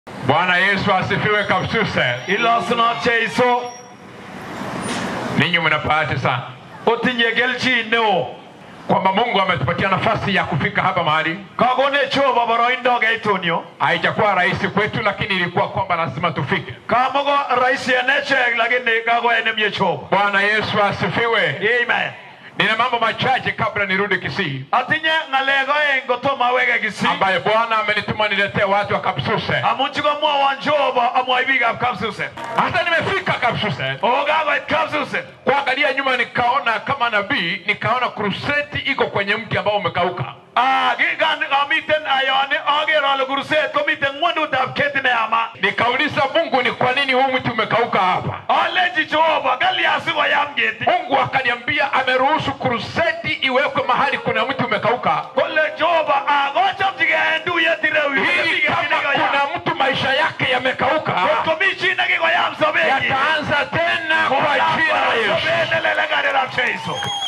Bwana Yesu asifiwe kabisa. Ilosunot Jeiso Ninyi mna bahati sana otinye kelchin neo kwamba Mungu ametupatia nafasi ya kufika hapa mahali. kakone Jehova boroindo keiton yu Haijakuwa rahisi kwetu, lakini ilikuwa kwamba lazima tufike. kamako rahisi en echek lakini kakoyai nemie Jehova Bwana Yesu asifiwe. amen Nina mambo machache kabla nirudi Kisii atinye ng'alek oeng kotomo aweke Kisii ambaye Bwana amenituma niletee watu wa Kapsuse. amun chikomwowon Jehova amwoi biikab Kapsusen Hata nimefika Kapsuse, o kakoit Kapsusen kuangalia nyuma, nikaona kama nabii, nikaona kruseti iko kwenye mti ambao umekauka. Ah, kikan amiten ayone aker ale kurset komiten ng'wendutab keti neyama Nikauliza Mungu, ni kwa nini huu mti umekauka hapa? alechi Jehova kalya sikoyam keti Mungu akaniambia ameruhusu kruseti iwekwe mahali kuna mti umekauka, kole Jehova akochomchigei en tuyet ireyu ili kama kuna mtu maisha yake yamekauka komi chi nekikoyam sobenyi yataanza tena kwa jina la Yesu. sobet nelele karirab Jeiso